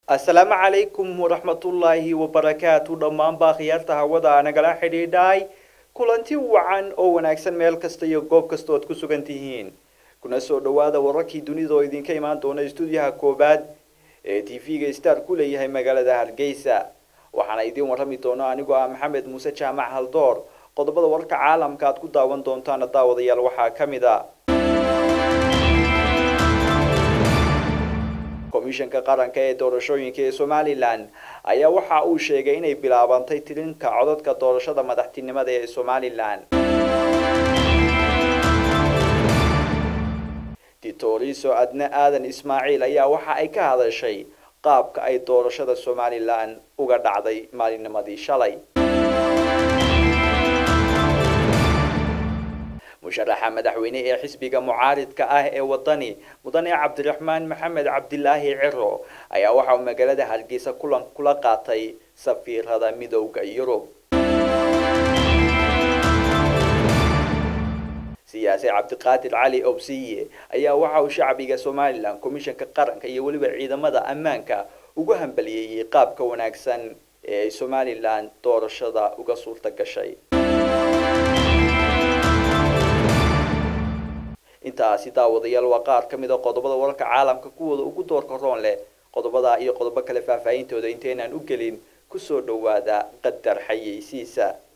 asalaamu calaykum waraxmatullaahi wabarakaatu dhammaanbaa khiyaarta hawada nagala xidhiidhay kulanti wacan oo wanaagsan meel kasta iyo goob kasta oad ku sugan tihiin kuna soo dhawaada wararkii dunida oo idinka imaan doona stuudiyaha koobaad ee t v-ga star ku leeyahay magaalada hargeysa waxaana idiin warrami doona anigoo ah maxamed muuse jaamac haldoor qodobada wararka caalamka aad ku daawan doontaana daawadayaal waxaa ka mid a komishanka qaranka ee doorashooyinka ee somalilan ayaa waxa uu sheegay inay bilaabantay tirinka codadka doorashada madaxtinimada ee somalilan ditoriso adne aadan ismaaciil ayaa waxa ay ka hadashay qaabka ay doorashada somalilan uga dhacday maalinnimadii shalay musharaxa madaxweyne ee xisbiga mucaaridka ah ee wadani mudane cabdiraxmaan maxamed cabdilaahi ciro ayaa waxa uu magaalada hargeysa kulan kula qaatay safiirada midowda yurub siyaasi cabdiqaadir cali obsiye ayaa waxa uu shacbiga somalilan komishanka qaranka iyo weliba ciidamada ammaanka ugu hambaliyeeyey qaabka wanaagsan ee ay somalilan doorashada uga suurta gashay intaasi daawadayaal waa qaar ka mid a qodobada wararka caalamka kuwooda ugu doorka roon leh qodobada iyo qodobo kale faahfaahintooda inteynaan u gelin kusoo dhawaada qadar xayeysiisa